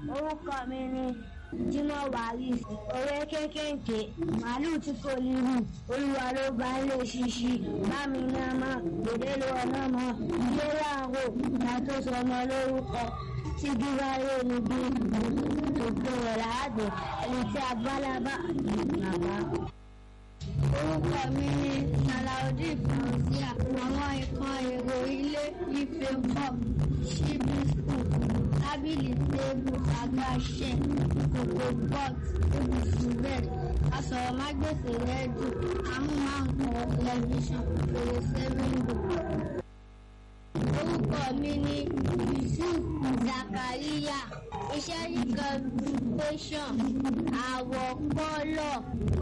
orúkọ mi ni Jimoh Waris ọ̀rẹ́ kékèké màálù tí kò lérù olúwa ló bá ń lè ṣíṣí bámi náà mọ òde ló ọ̀nà mọ ilé láàrò ìgbà tó sọmọ lórúkọ tí dúráyé níbi gbogbo rẹ̀ láàdé ẹni tí agbálábà bàbá. orúkọ mi ni Salaudeen Fauzia àwọn nǹkan èrò ilé ife cup ṣíbí school tábìlì tébù àga ṣẹ kòkò pot ibùsùn bed asọ̀rọ̀mágbèsè rẹ́díò amúmáǹkan tẹlifíṣàn fèrèsé wíńdò. orúkọ mi ni Yusuf Zakaria iṣẹ́ nìkan tẹsán àwọ̀ kọ́lọ̀.